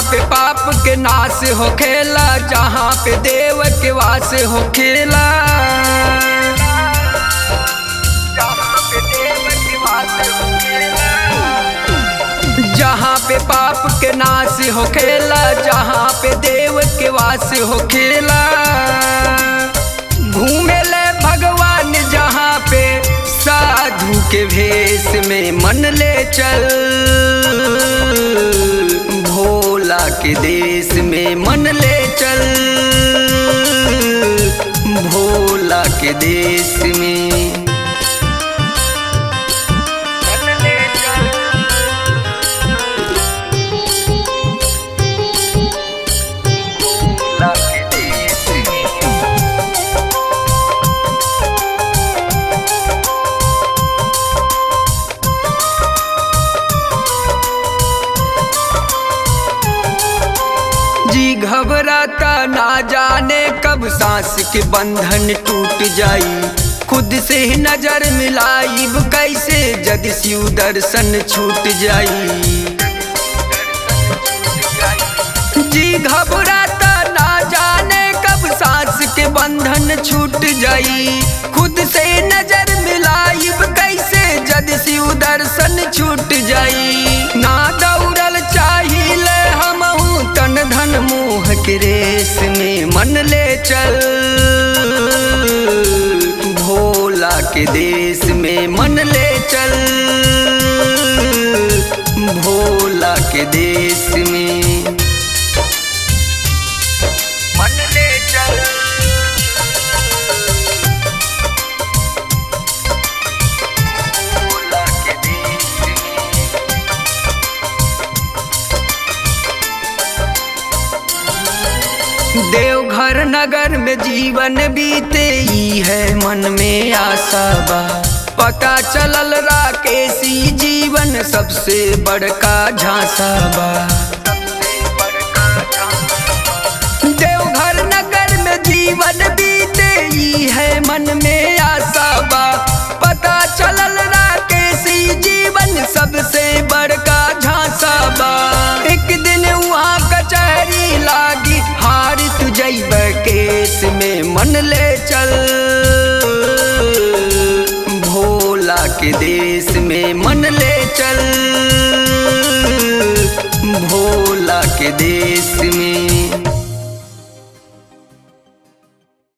पे पाप के नाश होखेला जहाँ पे देव के वास होखेला जहाँ पे पाप के नाश होखेला जहाँ पे देव के वास होखेला घूमेले भगवान जहाँ पे साधु के भेष में मन ले चल भोला के देश में मन ले चल भोला के देश में मन ले चल भोला के देश में जी घबराता ना जाने कब सांस के बंधन टूट जाई खुद से ही नजर मिलाइब कैसे जद शिव दर्शन छूट जाई जी घबराता ना जाने कब सांस के बंधन छूट जाई खुद से नजर मिलाइब कैसे जद शिव दर्शन छूट जाई ना दौड़ल चाहिए हमहू तन धन मोह के रेस में मन ले चल भोला के देश में मन ले चल भोला के देश में मन ले चल भोला के देश में देवघर नगर में जीवन बीते ई है मन में आशा बा पता चलल राकेशी जीवन सबसे बड़का झांसा बा देवघर नगर में जीवन बीते ई है मन में आशा बा पता चलल राकेशी जीवन सबसे बड़का झांसा बा एक दिन वहाँ कचहरी लागी हार तू जैब केस में मन ले चल भोला के देश में मन ले चल भोला के देश में